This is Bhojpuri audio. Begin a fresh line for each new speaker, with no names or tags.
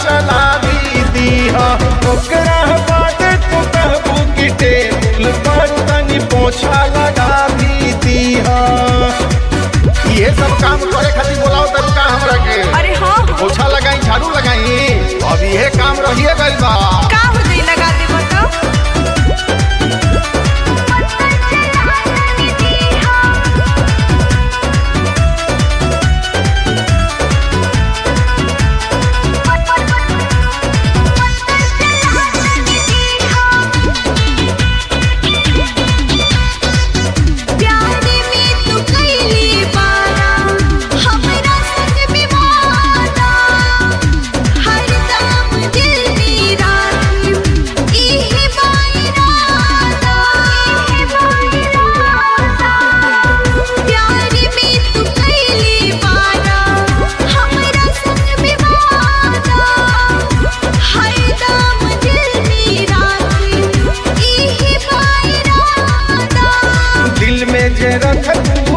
चला भी दीहा ओकरा बाद तू कहबू कि टेबुल पर तनी पोछा लगा भी दीहा ये सब काम करे खातिर बोलाओ तब का हमरा के
अरे हाँ हाँ
पोछा लगाई झाड़ू लगाई अब ये काम रहिए गइल बा
का हो जाई लगा दे बताओ प्यारे में तू कैली बारा हमरा संग विवादा हरदम दिल मेरा इहे बाइरादा इहे बाइरादा प्यारे में तू कैली बारा हमरा संग विवादा हरदम दिल मेरा इहे बाइरादा
दिल में जे रख तू